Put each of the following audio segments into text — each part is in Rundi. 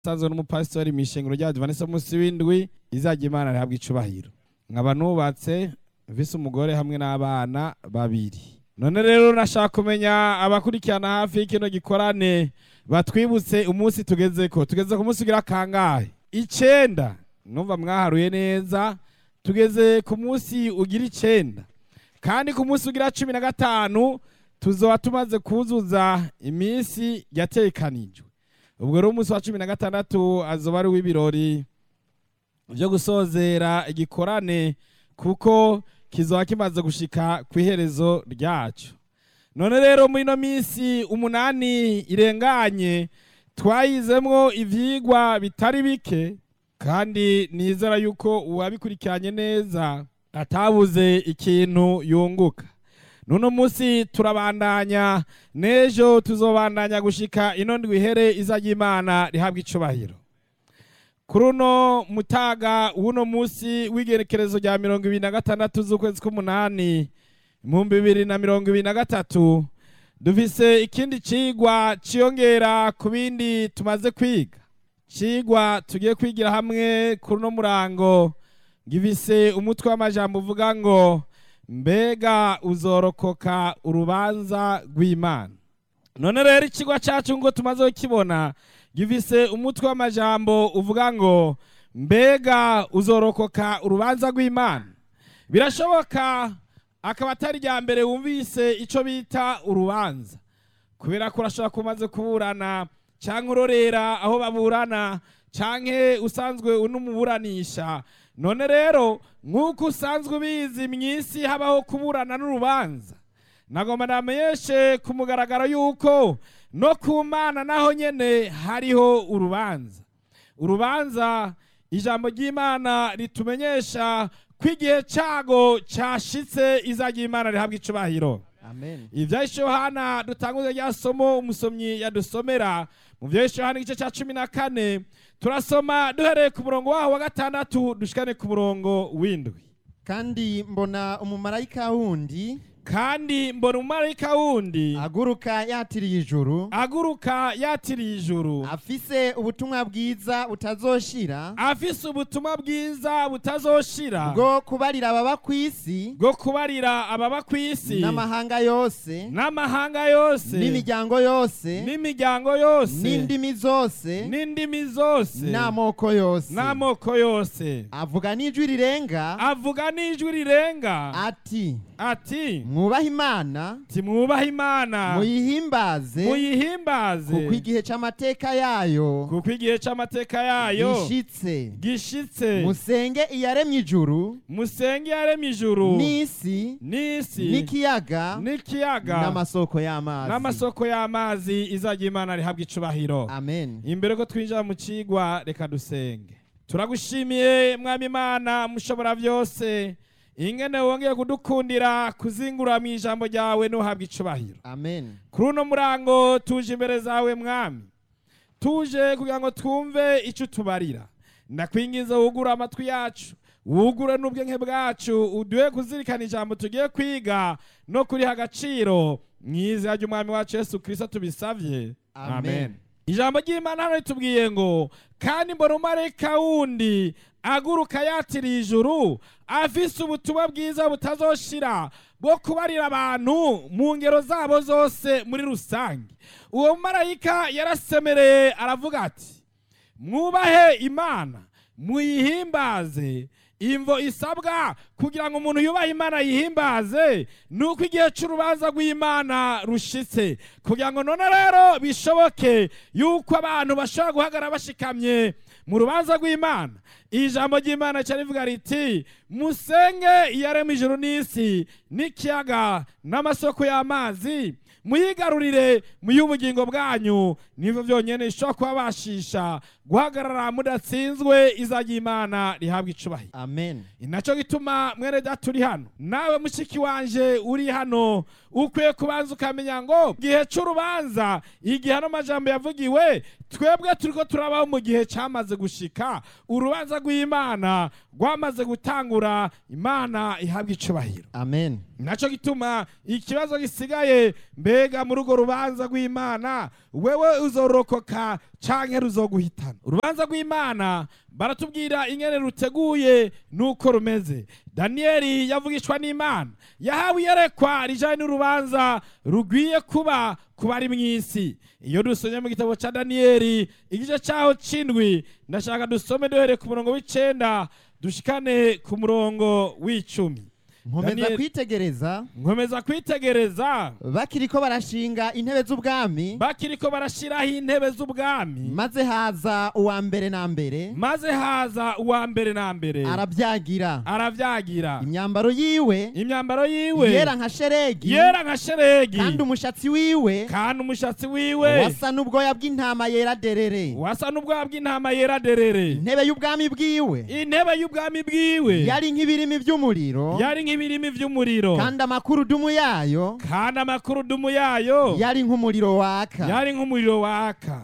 sanzwe n'umupasitori mw'ishengero rya Adventiste munsi w'indwi izajya imana rihabwa icubahiro nkaba nubatse mfise umugore hamwe n'abana babiri none rero nashaka kumenya abakurikirana hafi y'ikino gikorane batwibutse umunsi tugezeko tugeze ku munsi ugira kangahe icenda numva mwaharuye neza tugeze ku munsi ugira icenda kandi ku munsi ugira cumi na gatanu tuzoba tumaze kuzuza iminsi yatekanijwe ubwo rero umunsi wa cumi na gatandatu azoba ari uw'ibirori vyo gusozera igikorane kuko kizoba kimaze gushika kw'iherezo ryaco none rero muri ino minsi umunani irenganye twayizemwo ivyigwa bitari bike kandi nizera yuko uwabikurikiranye neza atabuze ikintu yunguka nuno munsi turabandanya n'ejo tuzobandanya gushika ino ndwi ihere izajya imana rihabwa icubahiro kuri uno mutaga w'uno munsi w'igerekerezo rya mirongo ibiri na gatandatu z'ukwezi k'umunani ibihumbi bibiri na mirongo ibiri na gatatu dufise ikindi cigwa ciyongera ku bindi tumaze kwiga cigwa tugiye kwigira hamwe kuri uno murango gifise umutwe w'amajambo uvuga ngo mbega uzorokoka urubanza rw'imana none rero ikigwa cyacu ngo tumaze kukibona gifise umutwe w'amajambo uvuga ngo mbega uzorokoka urubanza rw'imana birashoboka akaba atari irya mbere wumvise icyo bita urubanza kubera ko urashobora kuba umaze kuburana cyangwa urorera aho baburana cyangwa usanzwe unumuburanisha none rero nk'uko usanzwe ubizi mu isi habaho kuburana n'urubanza nagomba namenyeshe ku mugaragaro y'uko no ku mana naho nyine hariho urubanza urubanza ijambo ry'imana ritumenyesha ko igihe cyago cyashitse izajya imana rihabwa icubahiro amen ibyahise yohana dutanguze rya somo umusomyi yadusomera mu byahise yohana igice cya cumi na kane turasoma duhereye ku murongo waho wa gatandatu dushikane ku murongo w'indwi kandi mbona umumarayika wundi kandi mbona umumarayika wundi aguruka yatiriye ijuru aguruka yatiriye ijuru afise ubutumwa bwiza butazoshira afise ubutumwa bwiza butazoshira bwo kubarira ababa ku isi bwo kubarira ababa ku isi n'amahanga yose n'amahanga yose n'imiryango yose n'imiryango yose n'indimi zose n'indimi zose n'amoko yose n'amoko yose avuga n'ijwi rirenga avuga n'ijwi rirenga ati ati mwubahe imana timwubahe imana muyihimbaze muyihimbaze kuko igihe c'amateka yayo kuko igihe c'amateka yayo gishitse gishitse musenge iyaremye ijuru musenge yaremye ijuru n'isi n'isi n'ikiyaga n'ikiyaga n'amasoko y'amazi n'amasoko y'amazi izajya imana rihabwa icubahiro amen imbere ko twinjira mu cigwa reka dusenge turagushimiye mwami imana mushobora byose ingene wongeye kudukundira kuzingura mu ijambo ryawe n'uhabwa icubahiro amen kuri uno murango tuje imbere zawe mwami tuje kugira ngo twumve icyo utubarira ndakwingiza wugure amatwi yacu wugure n'ubwenge bwacu uduhe kuzirikana ijambo tugiye kwiga no kuriha agaciro mu izina ry'umwami wacu yesu kirisito tubisabye Amen. ijambo ry'imana hano ritubwiye ngo kandi mbona umarayika wundi aguruka yatiriye ijuru afise ubutumwa bwiza butazoshira bwo kubarira abantu mu ngero zabo zose muri rusange uwo mumarayika yarasemereye aravuga ati mwubahe imana muyihimbaze imvo isabwa kugira ngo umuntu yubahe imana yihimbaze ni uko igihe cy'urubanza rw'imana rushitse kugira ngo none rero bishoboke yuko abantu bashobora guhagarara bashikamye mu rubanza rw'imana ijambo ry'imana cyari rivuga riti musenge iyarema ijuru n'isi n'ikiyaga n'amasoko y'amazi muyigarurire muy'ubugingo bwanyu nibyo byonyine bishobora kubabashisha guhagarara mudatsinzwe izajya imana rihabwa icubahiro amen inaco gituma mwene data uri hano nawe mushiki wanje uri hano ukwiye kubanza ukamenya ngo gihe c'urubanza igihe ano majambo yavugiwe twebwe turiko turabaho mu gihe camaze gushika urubanza rw'imana rwamaze gutangura imana ihabwa icubahiro amen naco gituma ikibazo gisigaye mbega muri urwo rubanza rw'imana wewe uzorokoka canke ruzoguhitana urubanza rw'imana baratubwira ingene ruteguye nuko rumeze daniyeli yavugishwa n'imana yahawe iyerekwa rijanye n'urubanza rugwiye kuba ku bari mw'isi iyo dusomye mu gitabo ca daniyeli igice caho c'indwi ndashaka dusome duhereye ku murongo w'icenda dushikane ku murongo w'icumi nkomeza Daniel- kwitegereza nkomeza kwitegereza bakiriko barashinga intebe z'ubwami bakiriko barashiraho intebe z'ubwami maze haza uwa mbere na mbere maze haza uwa mbere na mbere arabyagira aravyagira imyambaro yiwe imyambaro yiwe yera nka sheregi yera nka sheregi kandi umushatsi wiwe kandi umushatsi wiwe wasa n'ubwoya bw'intama yera derere wasa n'ubwoya bw'intama yera derere intebe y'ubwami bwiwe intebe y'ubwami bwiwe yari nk'ibirimi by'umuriro yari nk'ibirimi vy'umuriro kandi amakurudumu yayo kandi amakurudumu yayo yari nk'umuriro waka yari nk'umuriro waka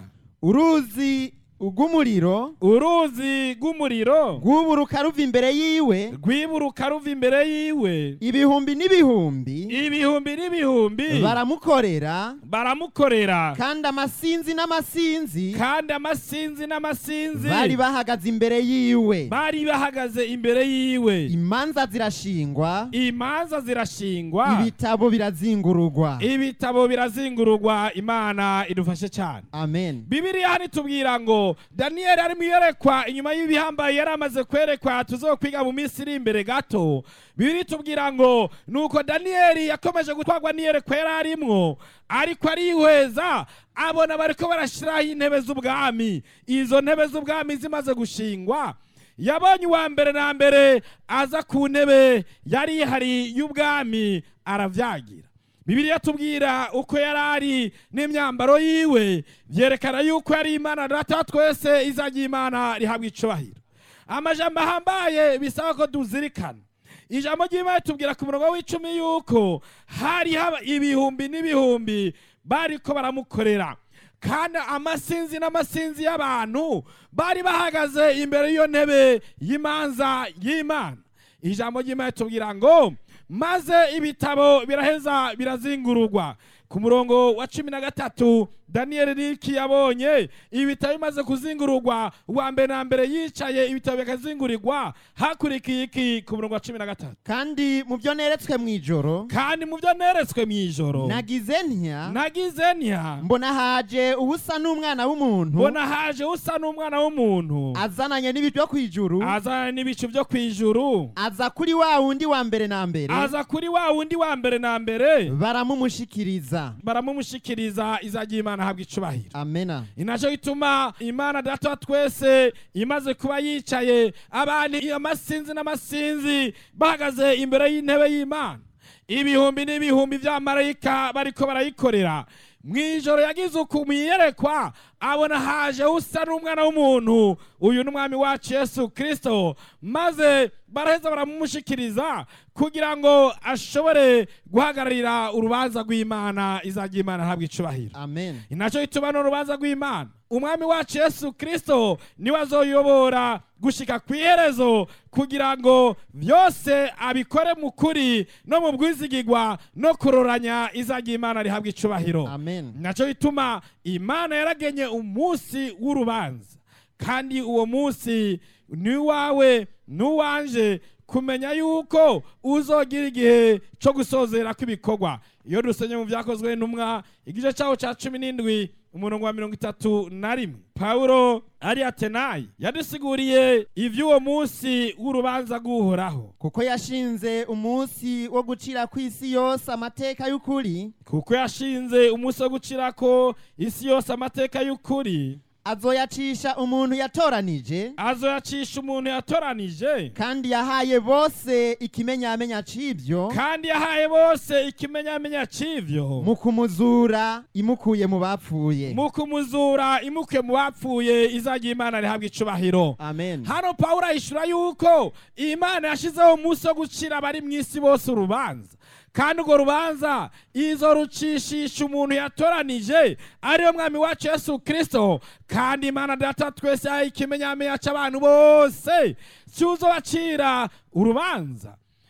uruzi rw'umuriro uruzi rw'umuriro rwuburuka ruva imbere yiwe rwiburuka ruva imbere yiwe ibihumbi n'ibihumbi ibihumbi n'ibihumbi baramukorera baramukorera kandi amasinzi n'amasinzi kandi amasinzi n'amasinzi bari bahagaze imbere yiwe bari bahagaze imbere yiwe imanza zirashingwa imanza zirashingwa ibitabo birazingurugwa ibitabo birazingururwa imana idufashe cyane amen bibiriya hano itubwira ngo daniyeli ari mu iyerekwa inyuma y'ibihambaye yari amaze kwerekwa tuzokwiga mu minsi iri imbere gato bibiri itubwira ngo nuko daniyeli yakomeje gutwarwa n'iyerekwa yari arimwo ariko arihweza abona bariko barashiraho intebe z'ubwami izo ntebe z'ubwami zimaze gushingwa yabonye uwa mbere na mbere aza ku ntebe yari ihari y'ubwami aravyagira bibiliya tubwira uko yari ari n'imyambaro yiwe byerekana yuko yari imana data wa twese izagira imana rihabwa icubahiro amajambo ahambaye bisaba ko duzirikana ijambo ry'imana tubwira ku murongo w'icumi yuko hari haba ibihumbi n'ibihumbi bariko baramukorera kandi amasinzi n'amasinzi y'abantu bari bahagaze imbere y'iyo ntebe y'imanza y'imana ijambo ry'imana tubwira ngo maze ibitabo biraheza birazingururwa ku murongo wa cumi na gatatu daniyeli riki yabonye ibitabo bimaze kuzingururwa uwa mbere na mbere yicaye ibitabo bikazingurirwa hakurikiye iki ku murongo wa cumi na gatatu kandi mu byo neretswe mu ijoro kandi mu byo neretswe mu ijoro nagize ntya nagize ntya mbona haje ubusa n'umwana w'umuntu mbona haje usa n'umwana w'umuntu azananye n'ibicu byo ku ijuru azana n'ibicu byo ku ijuru aza kuri wa wundi wa mbere na mbere aza kuri wa wundi wa mbere na mbere baramumushikiriza baramumushikiriza izagira imana ahabwa icubahiro amena inaco gituma imana data wa twese imaze kuba yicaye abantu amasinzi n'amasinzi bahagaze imbere y'intebe y'imana ibihumbi n'ibihumbi vy'amarayika bariko barayikorera mw'ijoro yagize uku mwiyerekwa abona haje usa n'umwana w'umuntu uyu ni umwami wacu yesu kristo maze baraheza baramumushikiriza kugira ngo ashobore guhagararira urubanza rw'imana izagira imana ahabwa icubahiro amen inaco gituma n'urubanza rw'imana umwami wacu yesu kristo niwe azoyobora gushika ku iherezo kugira ngo byose abikore mu kuri no mu bwizigigwa no kuroranya izagira imana rihabwa icubahiro amen naco gituma imana yaragenye umunsi w'urubanza kandi uwo munsi ni uwawe n'uwanje kumenya yuko uzogira igihe cyo gusozera kw'ibikorwa iyo dusenye mu byakozwe n'umwa igice cyaho cya cumi n'indwi umurongo wa mirongo itatu na rimwe pawulo ari atenayi yadusiguriye iby'uwo munsi w'urubanza rw'uhoraho kuko yashinze umunsi wo gucira ku isi yose amateka y'ukuri kuko yashinze umunsi wo gucirako isi yose amateka y'ukuri azoyacisha umuntu yatoranije azoyacisha umuntu yatoranije kandi yahaye bose ikimenyamenya c'ivyo kandi yahaye bose ikimenyamenya c'ivyo mu kumuzura imukuye mu bapfuye mu kumuzura imuke mu bapfuye izagira imana rihabwa icubahiro amen hano pawulo ahishura yuko imana yashizeho umunsi wo gucira abari mu isi bose urubanza kandi urwo rubanza izo rucishisha umuntu yatoranije ariyo mwami wacu yesu kristo kandi imana data twese yahaye ikimenyamenya c'abantu bose cyuzo bacira urubanza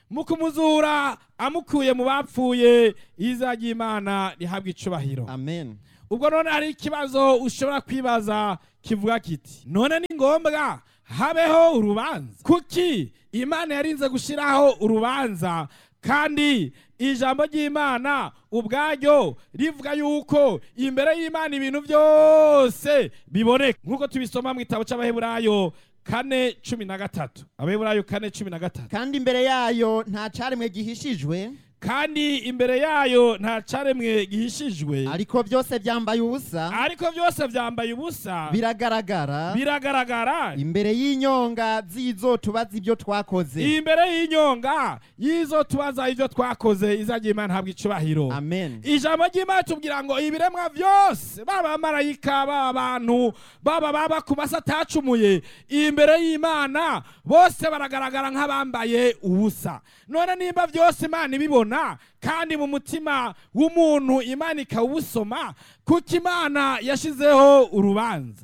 mu kumuzura amukuye mu bapfuye izina ry'imana rihabwa icubahiro amen ubwo none hari ikibazo ushobora kwibaza kivuga kiti none ni ngombwa habeho urubanza kuki imana yarinze gushyiraho urubanza kandi ijambo ry'imana ubwaryo rivuga yuko imbere y'imana ibintu byose biboneka nk'uko tubisoma mu gitabo cy'abaheburayo kane cumi na gatatu abaheburayo kane cumi na gatatu kandi imbere yayo nta caremwe gihishijwe kandi imbere yayo nta caremwe gihishijwe ariko byose byambaye ubusa ariko byose byambaye ubusa biragaragara biragaragara imbere y'inyonga z'izo tubaza ibyo twakoze imbere y'inyonga y'izo tubaza ibyo twakoze izajya imana ntabwo icubahiro amen ijambo ry'imana tubwira ngo ibiremwa byose baba abamarayika baba abantu baba baba ku masi atacumuye imbere y'imana bose baragaragara nk'abambaye ubusa none nimba byose imana ibibona kandi mu mutima w'umuntu imana ikawusoma kuko imana yashyizeho urubanza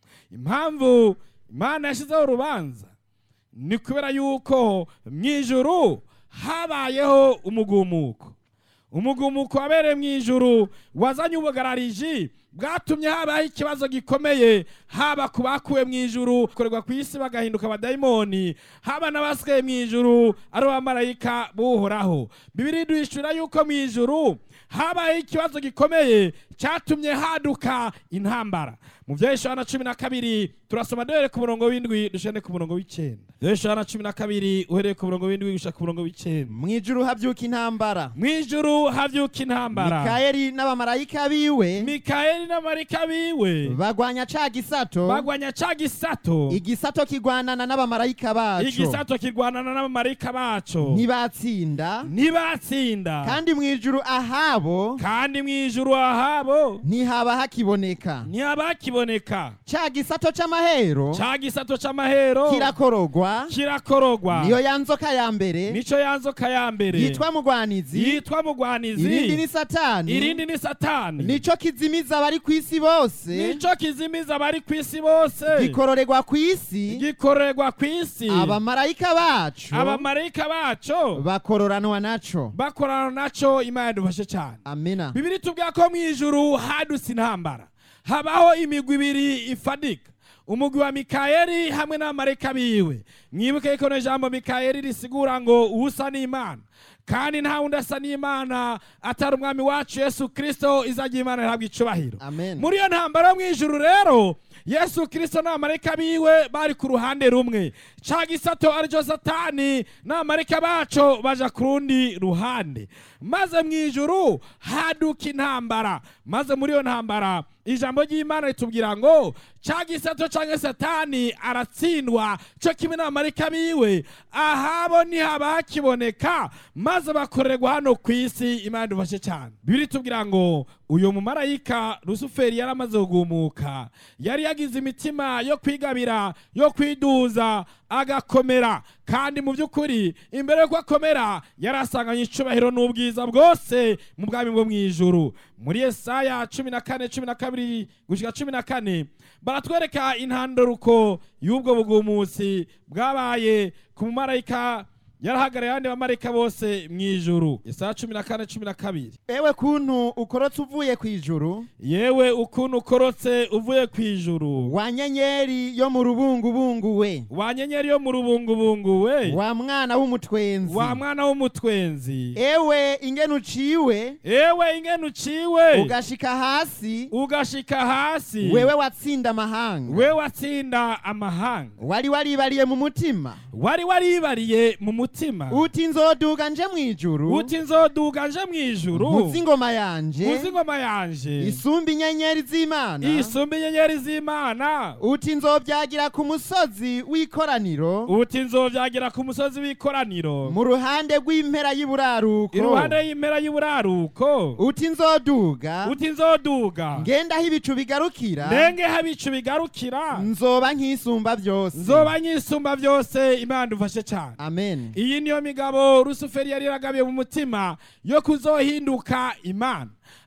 impamvu imana yashyizeho urubanza ni kubera yuko mu ijuru habayeho umugumuko umugumuko wabereye mu ijuru wazanye ubugarariji bwatumye habaho ikibazo gikomeye haba ku bakuwe mu ijuru korerwa ku isi bagahinduka abadayimoni haba n'abasigaye mu ijuru ari abamarayika buhoraho bibiri duhishura yuko mu ijuru habayeho ikibazo gikomeye cyatumye haduka intambara mu bya Yohana cumi na kabiri turasoma duhere ku murongo w'indwi dushane ku murongo w'icyenda Yohana cumi na kabiri uhereye ku murongo w'indwi gushaka ku murongo w'icyenda mu ijuru habyuka intambara mu ijuru havyuka intambara mikayeli n'abamarayika biwe mikayeli n'amarika biwe bagwanya ca gisato bagwanya ca gisato igisato kigwanana n'abamarayika baco igisato kirwanana n'abamarika baco ntibatsinda ntibatsinda kandi mu ijuru ahabo kandi mu ijuru ahabo ntihaba hakiboneka ntihaba kiboneka ca gisato c'amahero ca gisato c'amahero kirakorogwa kirakorogwa niyo ya nzoka ya mbere nico yanzoka ya mbere yitwa mugwanizi yitwa irindi mugwanizi ni satani irindi ni satani nico kizimiza abari ku isi bose nico kizimiza abari ku isi bose gikororerwa ku isi gikorerwa ku isi abamarayika bacu abamarayika baco bakororanwa naco bakorana naco imana yadufashe cyane amina bibiri tubwira ko mu ijuru hadutse intambara habaho imigwi ibiri ifadika umugwi wa mikayeli hamwe n'abamarayika biwe mwibuke ko no jambo mikayeli risigura ngo usa n'imana kandi nta wundi asa n'imana atari umwami wacu yesu kirisito izajya imana ihabwa icubahiro amen muri iyo ntambara yo mu ijuru rero yesu kirisito n'abamarayika biwe bari ku ruhande rumwe ca gisato aricyo satani n'abamarayika baco baja ku rundi ruhande maze mu ijuru haduka intambara maze muri iyo ntambara ijambo ry'imana ritubwira ngo ca gisato canke satani aratsindwa co kimwe n'abamarayika biwe ahabo ntihaba hakiboneka maze bakorerwa hano ku isi imana idufashe cyane bibiri tubwira ngo uyu mumarayika rusuferi yari amaze kugumuka yari yagize imitima yo kwigabira yo kwiduza agakomera kandi mu by'ukuri imbere yuko akomera yari asanganye icubahiro n'ubwiza bwose mu bwami bwo mu ijuru muri yesaya cumi na kane cumi na kabiri gushyika cumi na kane baratwereka intandaruko y'ubwo bugumusi bwabaye ku mumarayika yarahagarariye abandi bamarayika bose mu ijuru yesaya cumi na kane cumi na kabiri ewe kuntu ukorotse uvuye ku ijuru yewe ukuntu ukorotse uvuye ku ijuru wa nyenyeri yo mu rubungubungu we wa nyenyeri yo mu rubungubungu we wa mwana w'umutwenzi wa mwana w'umutwenzi ewe ingene uciwe ewe ingene uciwe ugashika hasi ugashika hasi wewe watsinda amahanga we watsinda amahanga wari waribariye mu mutima wari waribariye mu mutima uti nzoduga nje mu ijuru uti nzoduga nje mu ijuru nkuzi ingoma yanje uzi ingoma yanje isumba inyenyeri z'imana isumba inyenyeri z'imana uti nzobyagira ku musozi w'ikoraniro uti nzovyagira ku musozi w'ikoraniro mu ruhande rw'impera y'iburaruko iruhande y'impera y'uburaruko uti nzoduga uti nzoduga ngenda aho ibicu bigarukira ndenge habicu bigarukira nzoba nk'isumba byose nzoba nyisumba byose imana dufashe cyane amen iyi niyo migabo rusuferi yari yaragabiye mu mutima yo kuzohinduka imana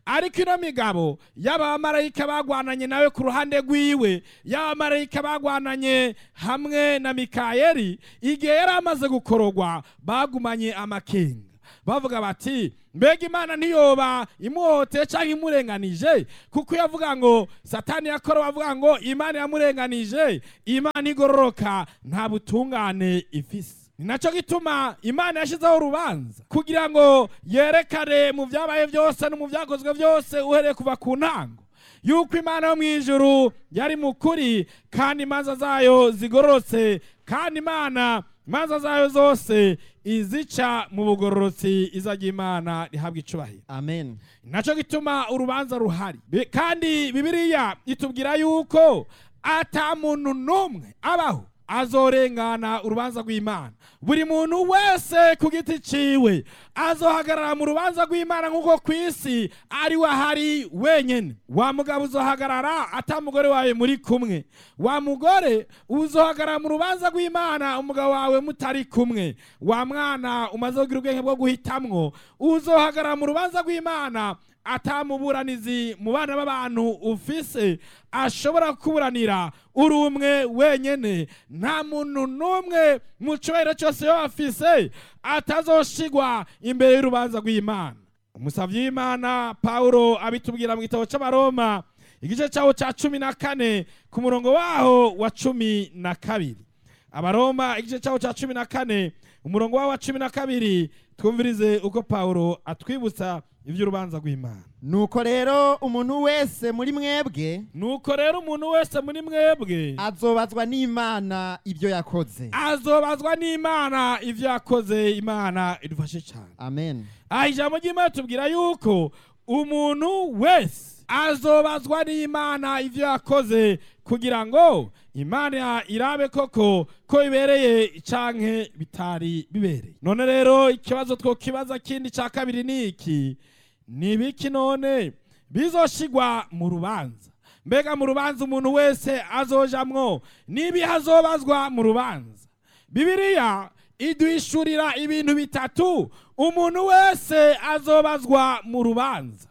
ariko ino migabo y'abamarayika bagwananye nawe ku ruhande rwiwe y'abamarayika bagwananye hamwe na mikayeli igihe yari amaze gukorogwa bagumanye amakenga bavuga bati mbega imana ntiyoba imuhoteye cyangwa imurenganije kuko iyo avuga ngo satani yakora avuga ngo imana yamurenganije imana igororoka nta butungane ifise ni nacyo gituma imana yashyizeho urubanza kugira ngo yerekane mu byabaye byose no mu byakozwe byose uhereye kuva ku ntango yuko imana yo mu ijuru yari mu kuri kandi imanza zayo zigororotse kandi imana imanza zayo zose izica mu bugororotsi izajya imana rihabwa icubahiro amen nacyo gituma urubanza ruhari Bi- kandi bibiliya itubwira yuko ata muntu n'umwe abaho azorengana urubanza rw'imana buri muntu wese ku giti ciwe azohagarara mu rubanza rw'imana nk'uko ku isi ari we ahari wenyine wa mugabo uzohagarara ata mugore wawe muri kumwe wa mugore uzohagarara mu rubanza rw'imana umugabo wawe mutari kumwe wa mwana umaze kugira ubwenge bwo guhitamwo uzohagarara mu rubanza rw'imana atamuburanizi mu bana b'abantu ufise ashobora kuburanira uri umwe wenyene nta muntu n'umwe mu cyubahiro cyose yo afise atazoshigwa imbere y'urubanza rw'imana umusavyi w'imana pawulo abitubwira mu gitabo c'abaroma igice cyawo cya cumi na kane ku murongo waho wa cumi na kabiri abaroma igice cyawo cya cumi na kane umurongo wawo wa cumi na kabiri twumvirize uko pawulo atwibutsa iby'urubanza rw'imana nuko rero umuntu wese muri mwebwe nuko rero umuntu wese muri mwebwe azobazwa n'imana ibyo yakoze azobazwa n'imana ibyo yakoze imana idufashe cyane amen aha ijambo ry'imana tubwira yuko umuntu wese azobazwa n'imana ibyo yakoze kugira ngo imana irabe koko ko bibereye canke bitari bibereye none rero ikibazo twokibaza kindi cya kabiri ni iki ni ibiki none bizoshigwa mu rubanza mbega mu rubanza umuntu wese azojamwo n'ibihe azobazwa mu rubanza bibiliya iduhishurira ibintu bitatu umuntu wese azobazwa mu rubanza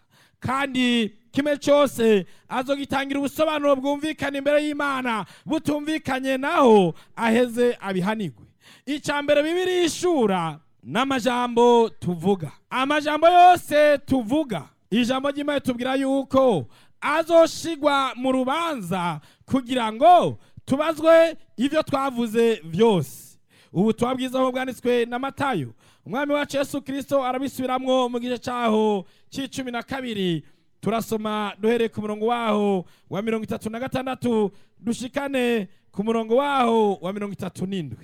kandi kimwe cyose azogitangira ubusobanuro bwumvikana imbere y'imana butumvikanye naho aheze abihanigwe icya mbere bibiri ishura n'amajambo tuvuga amajambo yose tuvuga ijambo ry'imana tubwira yuko azoshigwa mu rubanza kugira ngo tubazwe ibyo twavuze byose ubutumwa bwiza aho bwanditswe na matayo umwami wacu yesu kirisito arabisubiramwo mu gice cyaho cy'icumi na kabiri turasoma duhereye ku murongo waho wa mirongo itatu na gatandatu dushikane ku murongo waho wa mirongo itatu n'indwi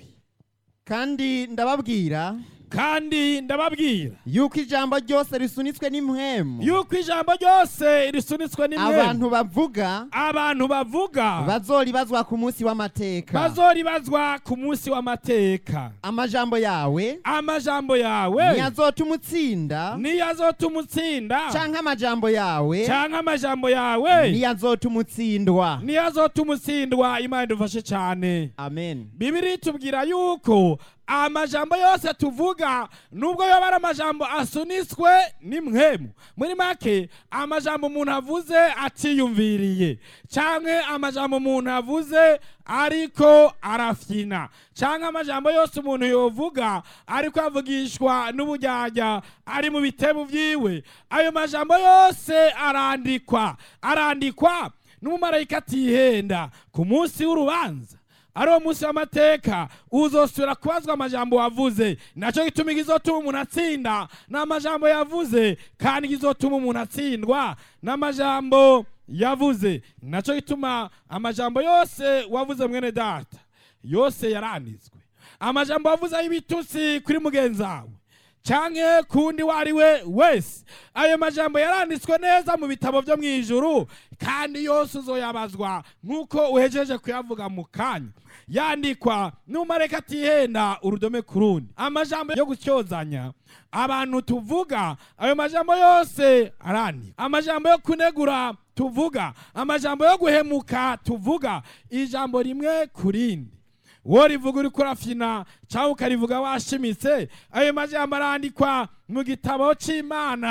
kandi ndababwira kandi ndababwira yuko ijambo ryose risunitswe n'impwemu yuko ijambo ryose risunitswe n'imwe abantu bavuga abantu bavuga bazoribazwa ku munsi w'amateka bazoribazwa ku munsi w'amateka amajambo yawe amajambo yawe ntiyazotuma utsinda niyo azotuma utsinda canke amajambo yawe canke amajambo yawe ntiyazotuma utsindwa niyo azotuma utsindwa imana idufashe cyane amen bibiri itubwira yuko amajambo yose tuvuga nubwo yoba ari amajambo asunitswe n'imwemu muri make amajambo umuntu avuze atiyumviriye canke amajambo umuntu avuze ariko arafyina canke amajambo yose umuntu yovuga ariko avugishwa n'ubujyajya ari mu bitebo vyiwe ayo majambo yose arandikwa arandikwa n'umumarayika atihenda ku munsi w'urubanza ari uwo munsi w'amateka uzosubira kubazwa amajambo wavuze nacyo gituma igizotuma umuntu atsinda ni amajambo yavuze kandi igizotuma umuntu atsindwa ni amajambo yavuze nacyo gituma amajambo yose wavuze mwene data yose yaranditswe amajambo wavuze y'ibitutsi kuri mugenzi wawe canke kundi wari we wese ayo majambo yaranditswe neza mu bitabo byo mu ijuru kandi yose uzoyabazwa nk'uko uhejeje kuyavuga mu kanya yandikwa n'umareka atihenda urudome ku rundi amajambo yo gutyozanya abantu tuvuga ayo majambo yose arandikwa amajambo yo kunegura tuvuga amajambo yo guhemuka tuvuga ijambo rimwe ku rindi wowe rivuga uri kurafyina cyangwa ukarivuga washimitse ayo majambo arandikwa mu gitabo cy'imana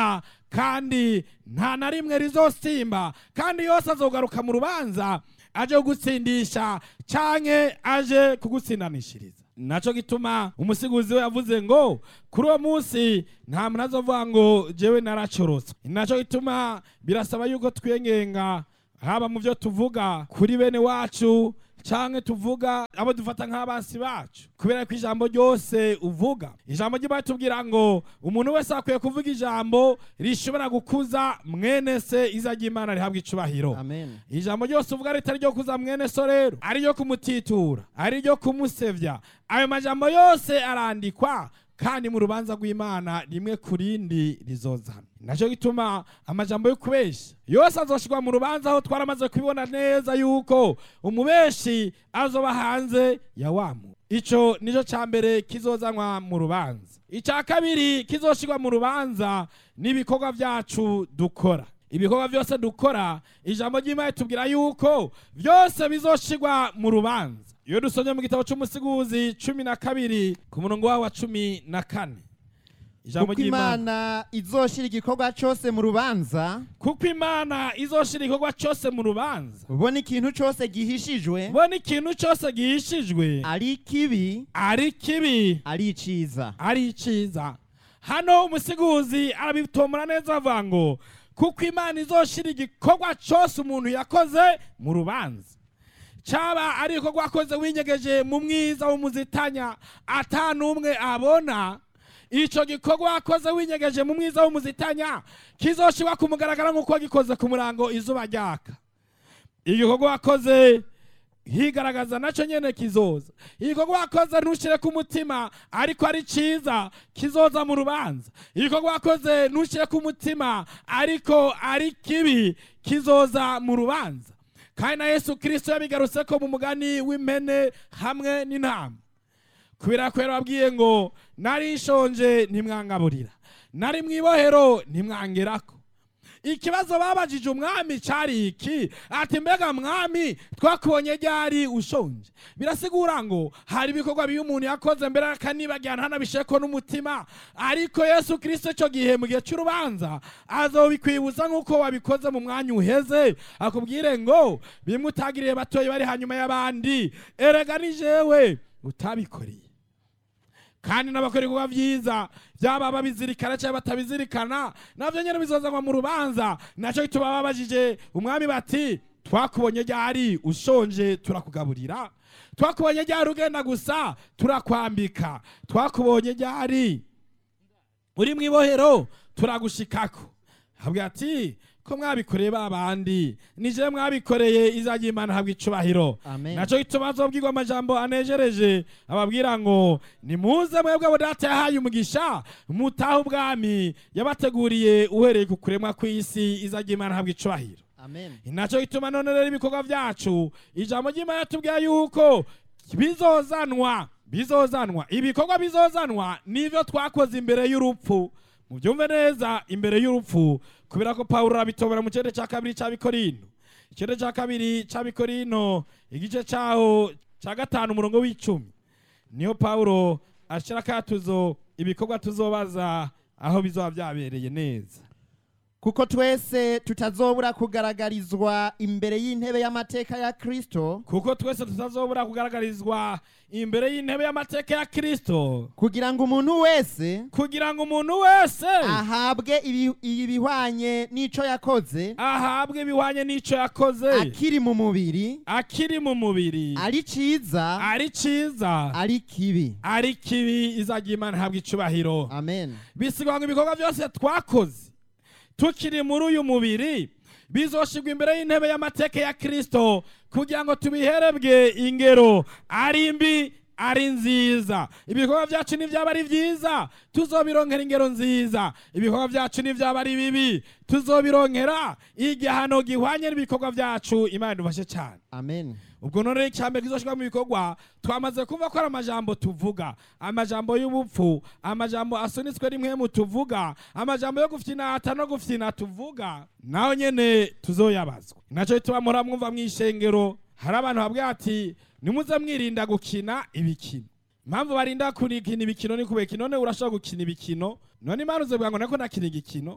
kandi nta na rimwe rizosimba kandi yose azogaruka mu rubanza aje kugutsindisha canke aje kugutsindanishiriza naco gituma umusiguzi we yavuze ngo kuri uwo munsi nta muntu azovuga ngo jewe naracorotswe naco gituma birasaba yuko twiyengenga haba mu byo tuvuga kuri bene wacu canke tuvuga abo dufata nk'abansi bacu kubera ko ijambo ryose uvuga ijambo ry'imana tubwira ngo umuntu wese akwiye kuvuga ijambo rishobora gukuza mwene se iza ry'imana rihabwa icubahiro amen ijambo ryose uvuga ritari ryo kuza mwene so rero ari ryo kumutitura ari ryo kumusevya ayo majambo yose arandikwa kandi mu rubanza rw'imana rimwe ku rindi rizozana nacyo gituma amajambo yo kubesha yose azoshirwa mu rubanza aho twaramaze kubibona neza yuko umubeshi azoba hanze ya wamu ico nico ca mbere kizozanwa mu rubanza ica kabiri kizoshirwa mu rubanza n'ibikorwa vyacu dukora ibikorwa byose dukora ijambo ry'imana tubwira yuko byose bizoshirwa mu rubanza iyo dusomye mu gitabo cy'umusiguzi cumi na kabiri ku murongo wawo wa cumi na kane ijambo kuko ry'imana imana izoshira igikorwa cyose mu rubanza kuko imana izoshira igikorwa cyose mu rubanza ubona ikintu cyose gihishijwe bona ikintu cyose gihishijwe ari kibi ari kibi ari iciza ari iciza hano umusiguzi arabitomora neza avuga ngo kuko imana izoshira igikorwa cyose umuntu yakoze mu rubanza cyaba ari igikorwa wakoze winyegeje mu mwiza w'umuzitanya ata n'umwe abona icyo gikorwa wakoze winyegeje mu mwiza w'umuzitanya kizoshirwa ku mugaragaro nk'uko wagikoze ku murango izuba ryaka igikorwa wakoze higaragaza nacyo nyene kizoza igikorwa wakoze ntushyire ku mutima ariko ari cyiza kizoza mu rubanza igikorwa wakoze ntushyire ku mutima ariko ari kibi kizoza mu rubanza kandi na yesu kirisito yabigarutse ko mu mugani w'impene hamwe n'intama kubera ko yarababwiye ngo nari nshonje ntimwangaburira nari mu ibohero ntimwangerako ikibazo babajije umwami cyari iki ati mbega mwami twakubonye ryari ushonje birasigura ngo hari ibikorwa bibi umuntu yakoze mbere akanibagira ntanabisheko n'umutima ariko yesu kirisito icyo gihe mu gihe cy'urubanza azobikwibuza nk'uko wabikoze mu mwanya uheze akubwire ngo bimwe utagiriye batoye bari hanyuma y'abandi erega ni jewe utabikoreye kandi n'abakora ibikorwa byiza byaba babizirikana cyangwa batabizirikana nabyo nyine bizozanwa mu rubanza nacyo gituma babajije umwami bati twakubonye ryari ushonje turakugaburira twakubonye ryari ugenda gusa turakwambika twakubonye ryari uri mu ibohero turagushikako habwa ati ko mwabikoreye ba bandi nije mwabikoreye izajya imana habwa icubahiro amen nacyo gituma azobwirwa amajambo anejereje ababwira ngo nimuze mwebwe abo data yahaye umugisha mutahe ubwami yabateguriye uhereye ku kuremwa kw'isi izajya imana habwa icubahiro amen nacyo gituma none rero ibikorwa byacu ijambo ry'imana tubwira yuko bizozanwa bizozanwa ibikorwa bizozanwa nivyo twakoze imbere y'urupfu mubyumve neza imbere y'urupfu kubera ko pawulo arabitobora mu kirere cya kabiri cy'abikorino ikirere cya kabiri cy'abikorino igice cyaho cya gatanu umurongo w'icumi niyo pawulo ashyira akatuzo ibikorwa tuzobaza aho bizoba byabereye neza kuko twese tutazobura kugaragarizwa imbere y'intebe y'amateka ya kristo kuko twese tutazobura kugaragarizwa imbere y'intebe y'amateka ya kristo kugira ngo umuntu wese kugira ngo umuntu wese ahabwe ibi- ibihwanye n'ico yakoze ahabwe ibihwanye n'icyo yakoze akiri mu mubiri akiri mu mubiri ari ciza ari cyiza ari kibi ari kibi izajya imana ihabwa icubahiro amen bisigwa ngo ibikorwa byose twakoze tukiri muri uyu mubiri bizoshirwa imbere y'intebe y'amateka ya kristo kugira ngo tubiherebwe ingero ari mbi ari nziza ibikorwa byacu nibyaba ari byiza tuzobironkera ingero nziza ibikorwa byacu nibyaba ari bibi tuzobironkera igihano gihwanye n'ibikorwa byacu imana idufashe cyane amen ubwo none icyambere kizoshirwa mu bikorwa twamaze kumva ko ari amajambo tuvuga amajambo y'ubupfu amajambo asunitswe rimwe mu tuvuga amajambo yo gufyinata no gufyina tuvuga naho nyene tuzoyabazwa nacyo bituma muhora mwumva mu ishengero hari abantu babwira ati nimuze mwirinda gukina ibikino impamvu barinda kurikina ibikino ni kubera iki none urashobora gukina ibikino none imana uzovuga ngo nako nakina igikino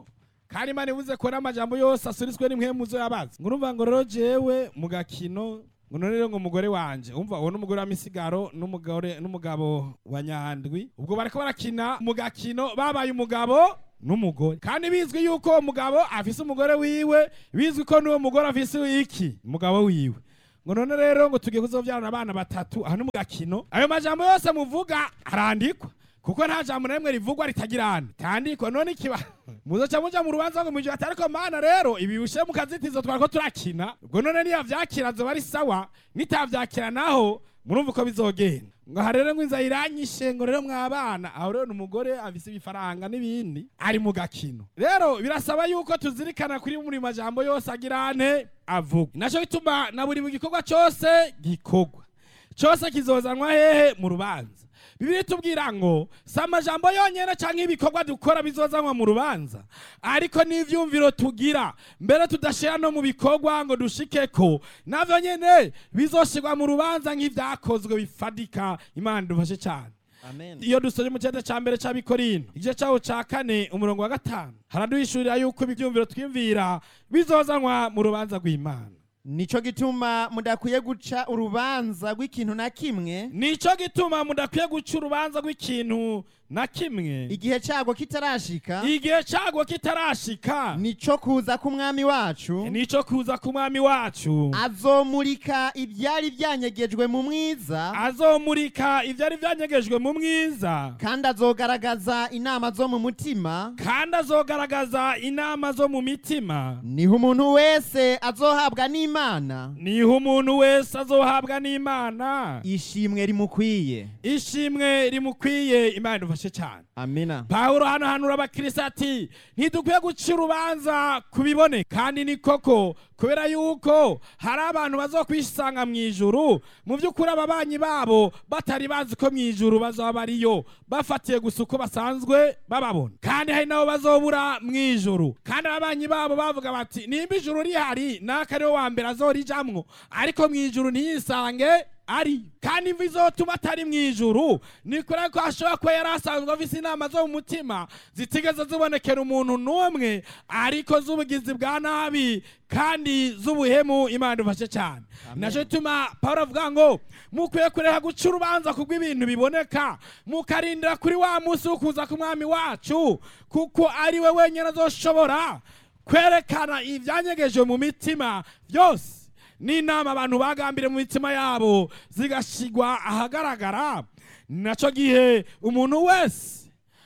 kandi imana ivuze ko n'amajambo yose asuriswe n'impemuzo yabazi ngo urumva ngo rero jewe mu gakino ngo none rero ngo umugore wanje umva uwo n'umugore wa misigaro n'umugore n'umugabo wa nyandwi ubwo bariko barakina mu gakino babaye umugabo n'umugore kandi bizwi yuko uwo mugabo afise umugore wiwe bizwi ko n'uwo mugore afise iki umugabo wiwe ngo none rero ngo tugiye kuzovyarana abana batatu aha ni mu gakino ayo majambo yose muvuga arandikwa kuko nta jambo na rimwe rivugwa ritagirana tandikwa none ikiba muzoca muja mu rubanza ngo mwijwe atariko mana rero ibi bishe mu kazitizo twariko turakina ubwo none niya vyakira zoba ari sawa nitavyakira naho murumva uko bizogenda ngo aha rero ngo inzara iranyishe ngo rero mwabana aho rero ni umugore afise ibifaranga n'ibindi ari mu gakino rero birasaba yuko tuzirikana kuri buri majambo yose agirane avuga naco gituma na buri gikorwa cose gikorwa cose kizozanwa hehe mu rubanza bibiri tubwira ngo si amajambo yonyene canke ibikorwa dukora bizozanwa mu rubanza ariko n'ivyumviro tugira mbere tudashira no mu bikorwa ngo dushikeko navyo nyene bizoshirwa mu rubanza nk'ivyakozwe bifadika imana dufashe cane amen iyo dusoje mu cyenda cya mbere cy'abikorino igice cyaho cya kane umurongo wa gatanu haraduhishurira yuko ibyumviro twiyumvira bizozanwa mu rubanza rw'imana nico gituma mudakwiye guca urubanza rw'ikintu na kimwe nico gituma mudakwiye guca urubanza rw'ikintu na kimwe igihe cyago kitarashika igihe cyago kitarashika nico kuza k'umwami wacu nico kuza ku mwami wacu azomurika ibyari byanyegejwe mu mwiza azomurika ibyari byanyegejwe mu mwiza kandi azogaragaza inama zo mu mutima kandi azogaragaza inama zo mu mitima niho umuntu wese azohabwa n'imana niho umuntu wese azohabwa n'imana ishimwe rimukwiye ishimwe rimukwiye imana idufashe cyane amina pawulo hano hanura abakirisitu ati ntidukwiye guca urubanza ku bibone kandi ni koko kubera yuko hari abantu bazokwisanga mu ijuru mu by'ukuri ababanyi babo batari bazi ko mu ijuru bazaba bariyo bafatiye gusa uko basanzwe bababona kandi hari nabo bazobura mu ijuru kandi ababanyi babo bavuga bati nimba ijuru rihari naka ariwe wa mbere azorijamwo ariko mu ijuru ntiyisange ari kandi imvi izotuma atari mu ijuru ni kure ko ashobora kuba yari asanzwe afise inama zo mu mutima zitigeze zibonekera umuntu n'umwe ariko z'ubugizi bwa nabi kandi z'ubuhemu imana idufashe cyane nacyo gituma pawulo avuga ngo mukwiye kureka guca urubanza kubw'ibintu biboneka mukarindira kuri wa munsi wo kuza k'umwami wacu kuko ari we wenyine azoshobora kwerekana ibyanyegeje mu mitima byose n'inama abantu bagambire mu mitima yabo zigashigwa ahagaragara nacyo gihe umuntu wese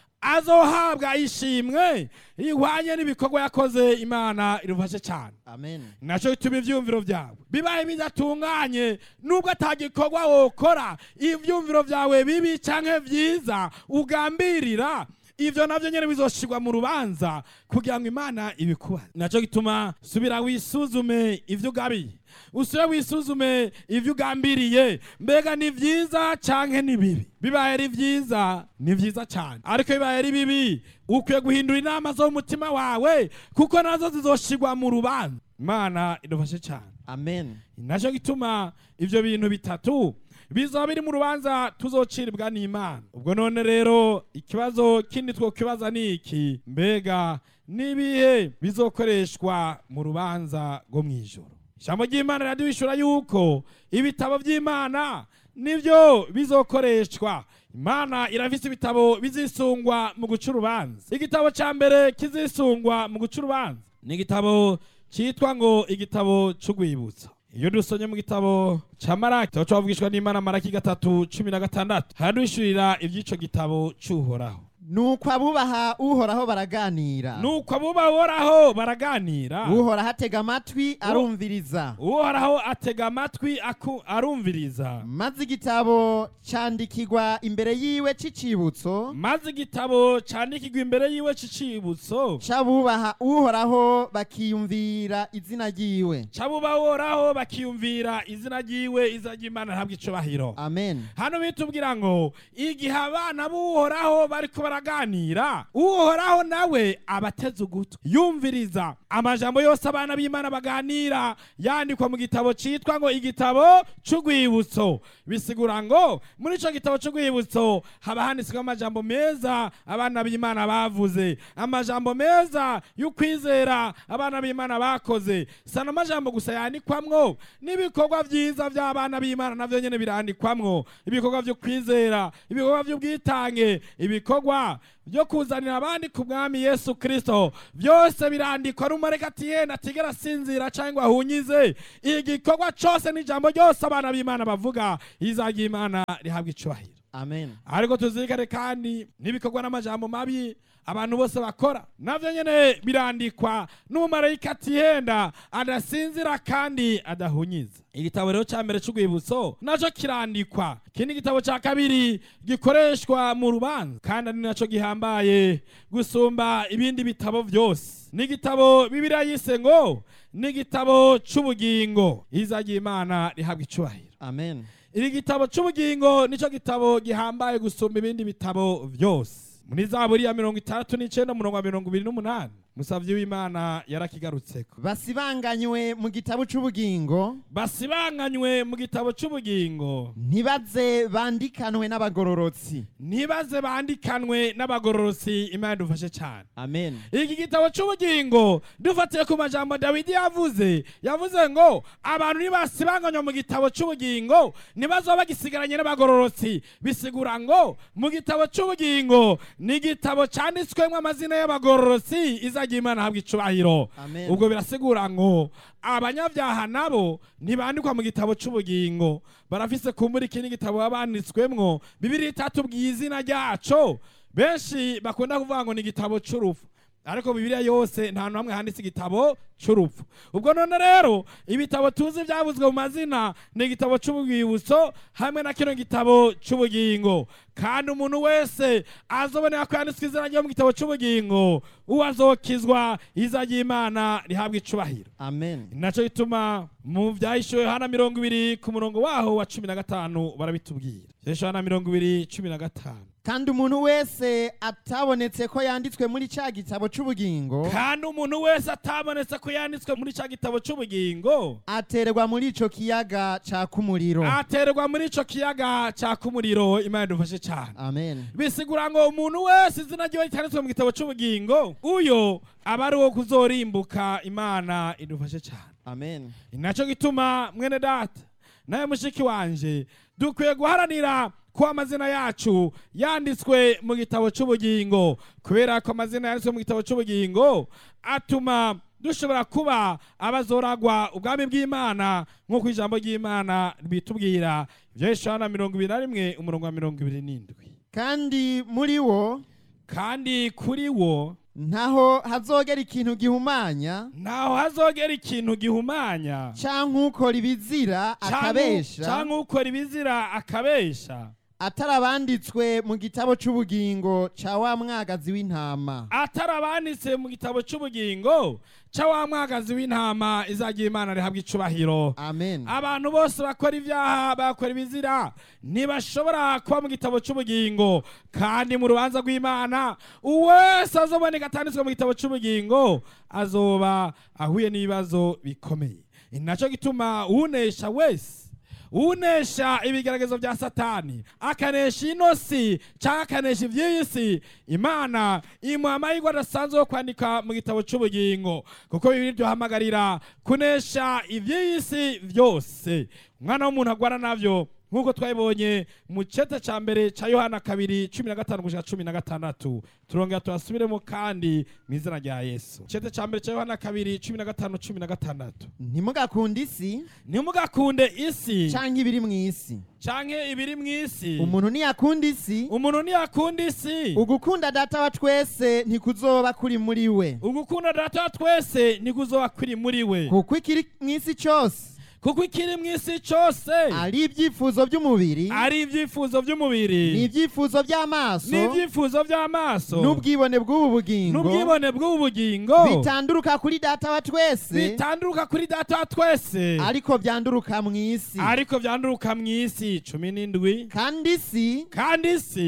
azohabwa ishimwe ihwanye n'ibikorwa yakoze imana irufashe cyane amen nacyo gituma ibyumviro byawe bibaye bidatunganye nubwo atagikorwa wokora ibyumviro byawe bibi cyangwa byiza ugambirira ivyo navyo nyene bizoshirwa mu rubanza kugira ngo imana ibikubaze nacyo gituma subira wisuzume ivyo ugabiye usubire wisuzume ivyo ugambiriye mbega ni vyiza canke ni bibi bibaye ari vyiza ni vyiza cane ariko bibaye ari bibi ukwiye guhindura inama zo mu mutima wawe kuko nazo zizoshirwa mu rubanza imana idufashe cane amen nacyo gituma ivyo bintu bitatu bizaba biri mu rubanza tuzociribwa n'imana ubwo none rero ikibazo kindi twokibaza ni iki mbega n'ibihe bizokoreshwa mu rubanza rwo mu ijoro ijambo ry'imana riraduhishura yuko ibitabo by'imana nibyo bizokoreshwa imana irafise ibitabo bizisungwa mu guca urubanza igitabo cya mbere kizisungwa mu guca urubanza ni igitabo cyitwa ngo igitabo cy'urwibutso iyo dusomye mu gitabo cya maraki tuba twavugishwa n'imana maraki gatatu cumi na gatandatu haraduhishurira iby'ico gitabo cy'uhoraho nuko abubaha uhoraho baraganira nuko abubahoraho baraganira uhoraho atega amatwi arumviriza uhoraho atega amatwi aku- arumviriza maze igitabo candikirwa imbere yiwe c'icibutso maze igitabo candikirwa imbere yiwe c'icibutso c'abubaha uhoraho bakiyumvira izina ryiwe c'abubahoraho bakiyumvira izina ryiwe izina ry'imana ntabwo icubahiro amen hano bitubwira ngo igihe abana b'uhoraho bariko baraganira uhoraho nawe abateze ugutwi yumviriza amajambo yose abana b'imana baganira yandikwa mu gitabo cyitwa ngo igitabo cy'urwibutso bisigura ngo muri icyo gitabo cy'urwibutso haba handitsweho amajambo meza abana b'imana bavuze amajambo meza y'ukwizera abana b'imana bakoze si ano majambo gusa yandikwamwo n'ibikorwa byiza by'abana b'imana nabyo nyine birandikwamwo ibikorwa byo kwizera ibikorwa by'ubwitange ibikorwa byo kuzanira abandi ku mwami yesu kirisito byose birandikwa n'umureka ati yenda atigera asinzira cyangwa ahunyize igikorwa cyose n'ijambo ryose abana b'imana bavuga izajya imana rihabwa icubahiro amen ariko tuzirikane kandi n'ibikorwa n'amajambo mabi abantu bose bakora navyo nyene birandikwa n'umumarayika atihenda adasinzira kandi adahunyiza igitabo rero ca mbere c'urwibutso naco kirandikwa ikindi gitabo ca kabiri gikoreshwa mu rubanza kandi ari naco gihambaye gusumba ibindi bitabo vyose n'igitabo bibiriya yise ngo n'igitabo c'ubugingo izagira imana rihabwa icubahiro amen iri gitabo c'ubugingo nico gitabo gihambaye gusumba ibindi bitabo vyose muri zaburi ya mirongo itandatu n'icenda umurongo wa mirongo ibiri n'umunani musavyi w'imana yarakigarutseko basibanganywe mu gitabo c'ubugingo basibanganywe mu gitabo c'ubugingo ntibaze bandikanwe n'abagororotsi ntibaze bandikanwe n'abagororotsi imana dufashe cyane amen iki gitabo c'ubugingo dufatiye ku majambo dawidi yavuze yavuze ngo abantu nibasibanganywa mu gitabo c'ubugingo ntibazoba bagisigaranye n'abagororotsi bisigura ngo mu gitabo c'ubugingo ni igitabo canditswemwo amazina y'abagororotsi izagira imana ahabwa icubahiro Amen. ubwo birasigura ngo abanyabyaha nabo ntibandikwa mu gitabo c'ubugingo barafise kumbura ikindi gitabo baba banditswemwo bibiri itatubwiye izina ryaco benshi bakunda kuvuga ngo ni igitabo c'urupfu ariko bibiliya yose nta hantu hamwe handitse igitabo c'urupfu ubwo none rero ibitabo tuzi byavuzwe mu mazina ni igitabo c'ubwibutso hamwe na kino gitabo c'ubugingo kandi umuntu wese azobonera ko yanditswe izina ryo mu gitabo c'ubugingo uwo azokizwa iza ry'imana rihabwa icubahiro amen naco gituma mu vyahishuwe yohana mirongo ibiri ku murongo waho wa cumi na gatanu barabitubwira vyahishuwe yohana mirongo ibiri cumi na gatanu kandi umuntu wese atabonetse ko yanditswe muri ca gitabo c'ubugingo kandi umuntu wese atabonetse ko yanditswe muri ca gitabo c'ubugingo aterwa muri ico kiyaga caka umuriro aterwa muri ico kiyaga caka umuriro imana idufashe cane amen bisigura ngo umuntu wese izina ryiwe ritanditswe mu gitabo c'ubugingo uyo aba ari uwo kuzorimbuka imana idufashe cane amen ni naco gituma mwene data nawe mushiki wanje dukwiye guharanira ko amazina yacu yanditswe mu gitabo c'ubugingo kubera ko amazina yanditswe mu gitabo c'ubugingo atuma dushobora kuba abazoragwa ubwami bw'imana nk'uko ijambo ry'imana bitubwira ivyo yohana mirongo ibiri na rimwe umurongo wa mirongo ibiri n'indwi kandi muri wo kandi kuri wo ntaho hazogera ikintu gihumanya ntaho hazogera ikintu gihumanya canke ukora ibizira akabesha canke ukora ibizira akabesha atarabanditswe mu gitabo c'ubugingo ca wa mwagazi w'intama atarabanditse mu gitabo c'ubugingo ca wa mwagazi w'intama izagira imana rihabwa icubahiro amen abantu bose bakora ibyaha bakora ibizira ntibashobora kuba mu gitabo c'ubugingo kandi mu rubanza rw'imana uwese azoboneka atanditswe mu gitabo c'ubugingo azoba ahuye n'ibibazo bikomeye ni naco gituma unesha wese unesha ibigeragezo bya satani akanesha ino si cyangwa akanesha iby'iyi si imana imuha amahirwe adasanzwe yo kwandika mu gitabo cy'ubugingo kuko bibiri byohamagarira kunesha iby'iyi si byose umwana w'umuntu agwara navyo nk'uko twabibonye mu cete ca mbere ca yohana kabiri cumi na gatanu gushika cumi na gatandatu turongera turasubiremo kandi mu izina rya yesu cete ca mbere ca yohana kabiri cumi na gatanu cumi na gatandatu ntimugakunde isi ntimugakunde isi canke ibiri mw'isi canke ibiri mw'isi umuntu niyakunda isi umuntu ntiyakunda isi ugukunda data wa twese ntikuzoba kuri muri we ugukunda data wa twese nikuzoba kuri muri we kuko ikiri mw'isi cose kuko ikiri mw'isi cose ari ibyifuzo by'umubiri ari ibyifuzo by'umubiri n'ibyifuzo by'amaso n'ibyifuzo by'amaso n'ubwibone bw'ubu bugingo n'ubwibone bw'ubu bugingo bitanduruka kuri data wa twese bitanduruka kuri data wa twese ariko byanduruka mw'isi ariko byanduruka mw'isi cumi n'indwi kandi isi kandi isi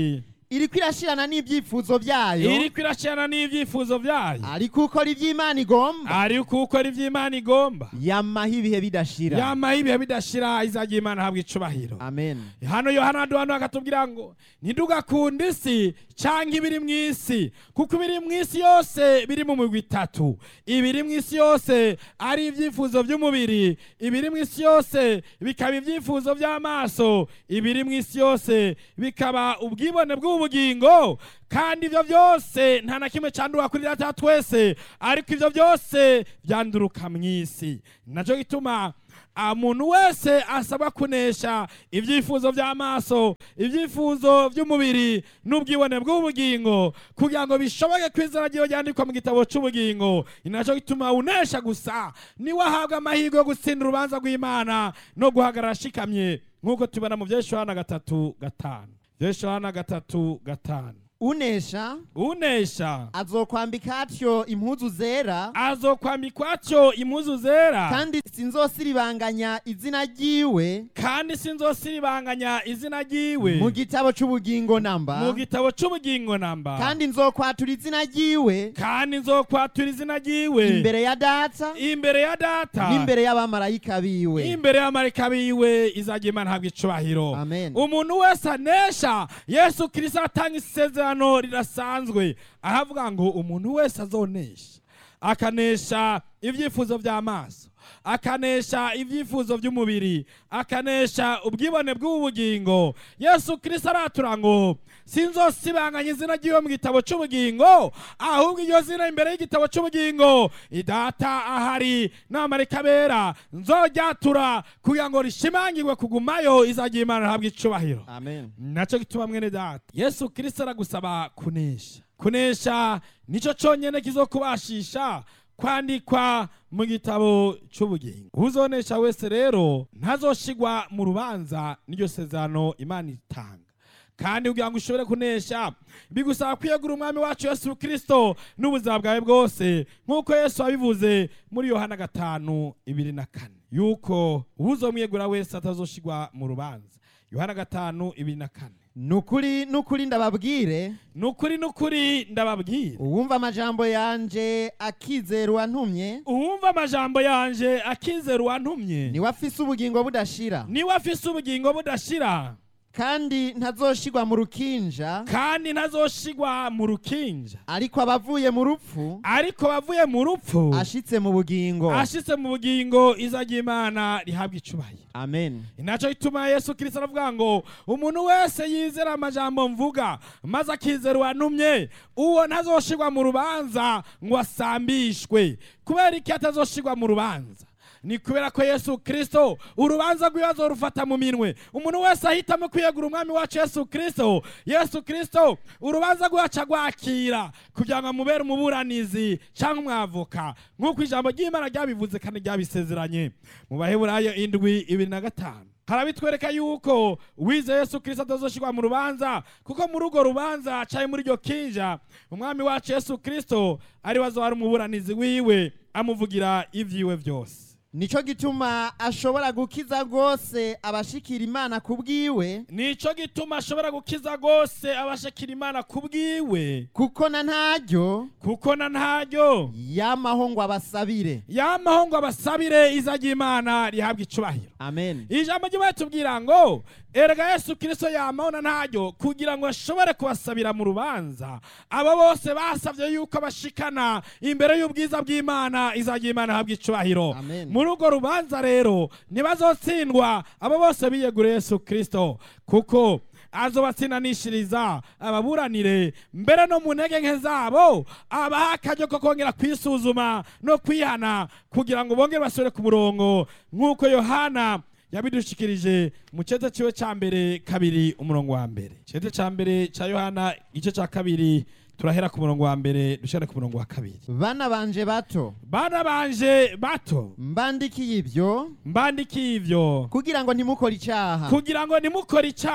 iriko irashirana n'ibyifuzo byayo iriko irashirana n'ivyifuzo vyayo ariko ukora ivy'imana igomba ariko ukora ivy'imana igomba yamaho ibihe bidashira yama ibihe bidashira izagira imana habwa icubahiro amen hano yohana aduhano akatubwira ngo ntidugakunde isi canke ibiri mu isi kuko ibiri mu isi yose biri mu migwi itatu ibiri mu isi yose ari ivyifuzo vy'umubiri ibiri mu isi yose bikaba ivyifuzo vy'amaso ibiri mu isi yose bikaba ubwibone bw'ubugingo kandi ivyo vyose nta na kimwe candura kuri data wa twese ariko ivyo vyose vyanduruka mw'isi naco gituma umuntu wese asabwa kunesha ibyifuzo by'amaso ibyifuzo by'umubiri n'ubwibone bw'ubugingo kugira ngo bishoboke ko izina ryiwe ryandikwa mu gitabo cy'ubugingo ni nacyo gituma unesha gusa niwe ahabwa amahirwe yo gutsinda urubanza rw'imana no guhagarara ashikamye nk'uko tubona mu byeshuhana gatatu gatanu byeshuhana gatatu gatanu unesha unesha azokwambika atyo impuzu zera azokwambikwa atyo impuzu zera kandi sinzosiribanganya izina ryiwe kandi sinzosiribanganya izina ryiwe mu gitabo c'ubugingo namba mu gitabo c'ubugingo namba kandi nzokwatura izina ryiwe kandi nzokwatura izina ryiwe imbere ya data imbere ya data n'imbere y'abamarayika biwe imbere y'amarika biwe izagira imana habwa icubahiro amen umuntu wese anesha yesu kirisito atanga isezerano rirasanzwe aravuga ngo umuntu wese azonesha akanesha ibyifuzo by'amaso akanesha ibyifuzo by'umubiri akanesha ubwibone bw'ubugingo yesu kirisito aratura ngo sinzosibanganya izina ry'iwe mu gitabo cy'ubugingo ahubwo iryo zina imbere y'igitabo cy'ubugingo idata ahari n'amarika bera nzoryatura kugira ngo rishimangirwe kugumayo izagira imana ihabwa icubahiro amen nacyo gituma mwene data yesu kirisito aragusaba kunesha kunesha nicyo cyonyine kizokubashisha kwandikwa mu gitabo cy'ubugingo uzonesha wese rero ntazoshigwa mu rubanza n'iryo sezerano imana itanga kandi kugira ngo ushobore kunesha bigusaba kwiyegura umwami wacu yesu kirisito n'ubuzima bwawe bwose nk'uko yesu wabivuze muri yohana gatanu ibiri na kane yuko uzomwiyegura wese atazoshigwa mu rubanza yohana gatanu ibiri na kane nukuri nukuri ndababwire nukuri nukuri ndababwira uwumva amajambo yanje akizera uwantumye uwumva amajambo yanje akizera uwantumye niwe afise ubugingo budashira niwe afise ubugingo budashira kandi ntazoshigwa mu rukinja kandi ntazoshigwa mu rukinja ariko abavuye mu rupfu ariko bavuye mu rupfu ashitse mu bugingo ashitse mu bugingo izagira imana rihabwa icubahiro amen inaco ituma yesu kirisito aravuga ngo umuntu wese yizera amajambo mvuga maze akizera uwantumye uwo ntazoshigwa mu rubanza ngo asambishwe kubera iki atazoshigwa mu rubanza ni kubera ko yesu kirisito urubanza rw'ibibazo rufata mu minwe umuntu wese ahitamo kwiyegura umwami wacu yesu kirisito yesu kirisito urubanza rwacu agwakira kugira ngo amubere umuburanizi cyangwa umwavoka nk'uko ijambo ry'imana ryabivuze kandi ryabisezeranye mu baheburayo indwi ibiri na gatanu harabitwereka yuko wize yesu kirisito atazoshirwa mu rubanza kuko muri urwo rubanza caye muri iryo kinja umwami wacu yesu kirisito ari wazohari umuburanizi wiwe amuvugira ivyiwe byose nico gituma ashobora gukiza rwose abashikira imana ku bwiwe nico gituma ashobora gukiza rwose abashakira imana ku bwiwe kuko na ntaryo kuko na ntaryo yamaho ngo abasabire yamaho ngo abasabire izagira imana rihabwa icubahiro amen ijambo ry'imana tubwira ngo erega yesu kirisito yamaho na ntaryo kugira ngo ashobore kubasabira mu rubanza abo bose basabye yuko bashikana imbere y'ubwiza bw'imana izagira imana ihabwa icubahiro Amen. muri urwo rubanza rero ntibazotsindwa abo bose biyeguriye yesu kirisito kuko azobatsindanishiriza ababuranire mbere no mu ntege nke zabo abaha akaryo ko kongera kwisuzuma no kwihana kugira ngo bongere basubire ku murongo nk'uko yohana yabidushikirije mu cyete ciwe ca mbere kabiri umurongo wa mbere cyete ca mbere ca yohana igice ca kabiri turahera ku murongo wa mbere dushare ku murongo wa kabiri bana banje bato bana banje bato mbandikiye ibyo mbandikiye ivyo kugira ngo ntimukore icyaha kugira ngo nimukore icyaha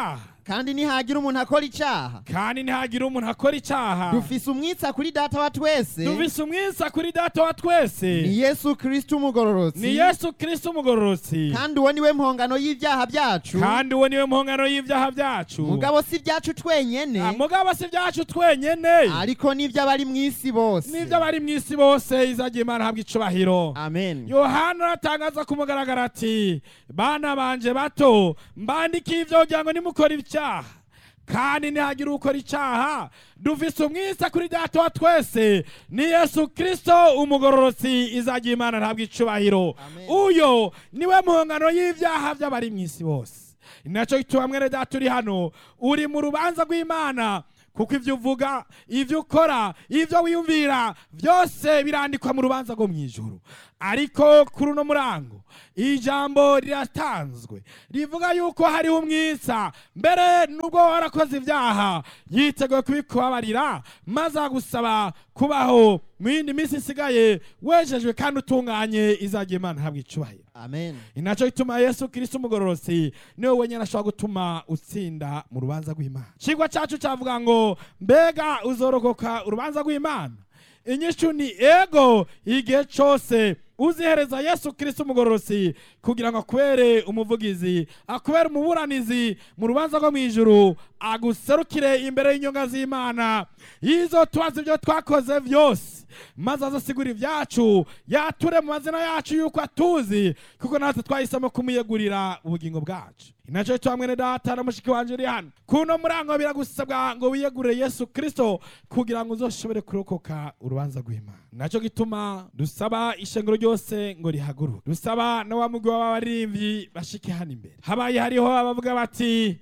kandi nihagira umuntu akora icyaha kandi ntihagire umuntu akora icyaha dufise umwitsa kuri data wa twese dufise umwisa kuri data wa twese ni yesu kristo umugororotsi ni yesu kirisito umugororotsi kandi uwo niwe mpongano y'ibyaha byacu kandi uwo niwe mpongano y'ibyaha byacu mugabo si ibyacu twenyene Ah, mugabo si ibyacu twenyene ariko n'iby'abari mu isi bose n'ibyo abari mu isi bose izagiye imana habwa icubahiro amen yohana aratangaza ku mugaragaro ati bana banje bato mbandikiye ibyo kugira ngo nimukora icyaha kandi ntihagire ukora icyaha dufise umwisa kuri data wa twese ni yesu kirisito umugororotsi izagiye imana ntabwo icubahiro Amen. uyo niwe mpongano y'ibyaha by'abari mu isi bose ni nacyo gituma mwene data uri hano uri mu rubanza rw'imana kuko ibyo uvuga ibyo ukora ibyo wiyumvira byose birandikwa mu rubanza rwo mu ijoro ariko kuri uno murango ijambo riratanzwe rivuga yuko hariho umwisa mbere nubwo warakoze ibyaha yiteguye kubikubabarira maze agusaba kubaho mu yindi minsi isigaye wejejwe kandi utunganye izagiye imana habwa icubahiro amen inaco gituma yesu kirisito umugororosi niwe wenyine ashobora gutuma utsinda mu rubanza rw'imana ikigwa cyacu cyavuga ngo mbega uzorokoka urubanza rw'imana inyishu ni ego igihe cyose uzihereza yesu kirisito umugororosi kugira ngo akubere umuvugizi akubere umuburanizi mu rubanza rwo mu ijuru aguserukire imbere y'inyonga z'imana yizo tubaza ibyo twakoze byose maze azasigura ibyacu yature mu mazina yacu yuko atuzi kuko natwe twahisemo kumuyegurira ubugingo bwacu inacyo cyo mwene data na mushiki wanje uri hano kuno murango biragusabwa ngo wiyegurire yesu kirisito kugira ngo uzoshobore kurokoka urubanza rw'imana nacyo gituma dusaba ishengero ryose ngo rihaguruke dusaba na wa mugwi w'abaririmbyi bashike hano imbere habaye hariho abavuga bati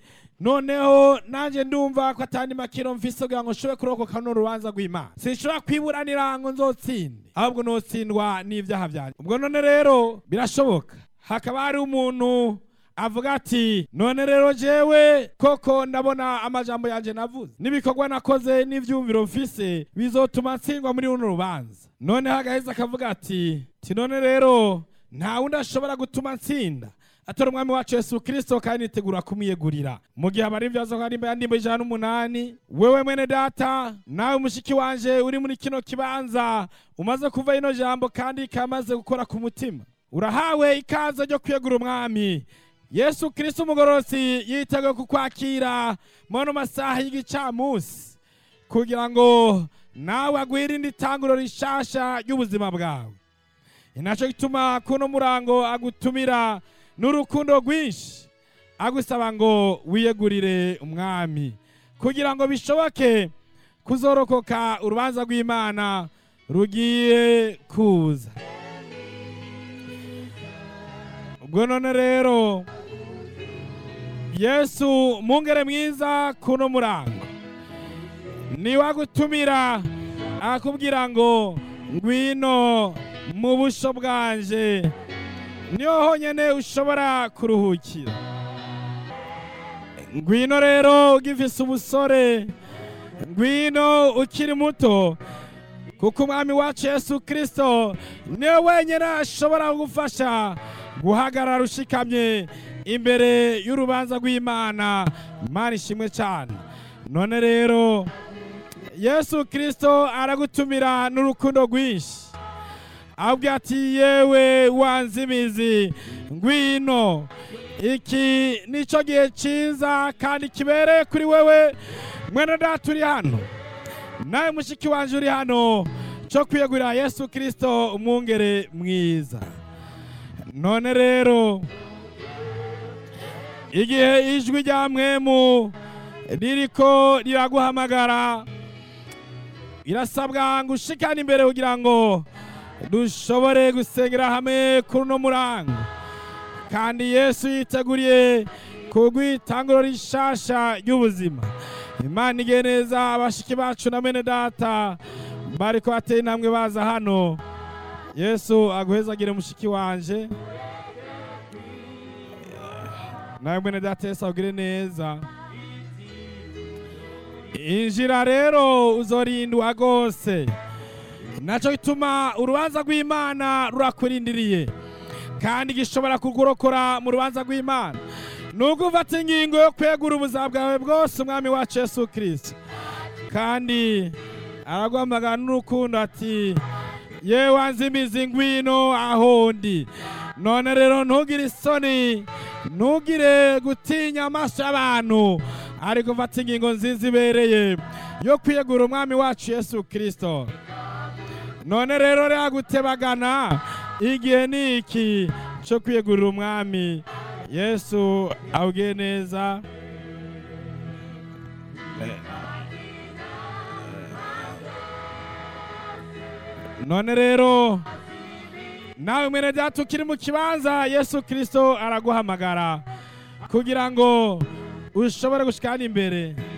noneho nanjye ndumva ko atandi makiro mfise kugira ngo nshobore kurokoka runo rubanza rw'imana sinshobora kwiburanira ngo nzotsinde ahubwo notsindwa n'ibyaha byanjye ubwo none rero birashoboka hakaba hari umuntu avuga ati none rero jewe koko ndabona amajambo yanjye navuze n'ibikorwa nakoze n'ivyumviro mfise bizotuma ntsindwa muri runo rubanza noneho agaheza akavuga ati ti none rero nta wundi ashobora gutuma ntsinda atora umwami wacu yesu kirisito kandi nitegura kumwiyegurira mu gihe abari ibyazo nka rimba ya ndimbo ijana n'umunani wewe mwene data nawe mushiki wanje uri muri kino kibanza umaze kuva ino jambo kandi kamaze gukora ku mutima urahawe ikaze ryo kwiyegura umwami yesu kirisito umugororotsi yiteguye kukwakira muri masaha y'igicamunsi kugira ngo nawe agwirinde itanguro rishasha ry'ubuzima bwawe inaco gituma kuno murango agutumira n'urukundo rwinshi agusaba ngo wiyegurire umwami kugira ngo bishoboke kuzorokoka urubanza rw'imana rugiye kuza ubwo none rero yesu mungere mwiza kuno murango niwe agutumira akubwira ngo ngwino mu busho bwanje niho honyine ushobora kuruhukira ngwino rero ugifise ubusore ngwino ukiri muto kuko umwami wacu yesu kirisito niwe wenyine ashobora kugufasha guhagarara ushikamye imbere y'urubanza rw'imana imana ishimwe cyane none rero yesu kirisito aragutumira n'urukundo rwinshi ahubwo ati yewe wanze imizi ngwino iki nicyo gihe cyiza kandi kibereye kuri wewe mwene data uri hano nawe mushiki wanjye uri hano cyo kwiyegurira yesu kirisito umwungere mwiza none rero igihe ijwi rya mwemu ririko riraguhamagara irasabwa ngo ushikane imbere kugira ngo dushobore gusengera hamwe kuri uno murango kandi yesu yiteguriye kugwitanguro rishasha ry'ubuzima imana igiye neza abashiki bacu na mene data bariko bateye intambwe baza hano yesu aguhezagire mushiki wanje nawe mwene data yesu agire neza injira rero uzorindwa rwose nacyo gituma urubanza rw'imana rurakurindiriye kandi gishobora kugurokora mu rubanza rw'imana ni uko ufata ingingo yo kwegura ubuzima bwawe bwose umwami wacu yesu kirisito kandi araguhamagara n'urukundo ati yewe wanze imizi ngwino aho ndi none rero ntugire isoni ntugire gutinya amaso y'abantu ariko ufata ingingo nziza ibereye yo kwiyegura umwami wacu yesu kirisito none rero rero gutebagana igihe ni iki cyo kwiyegurira umwami yesu abwiye neza none rero nawe mwene data ukiri mu kibanza yesu kirisito araguhamagara kugira ngo ushobore gushikana imbere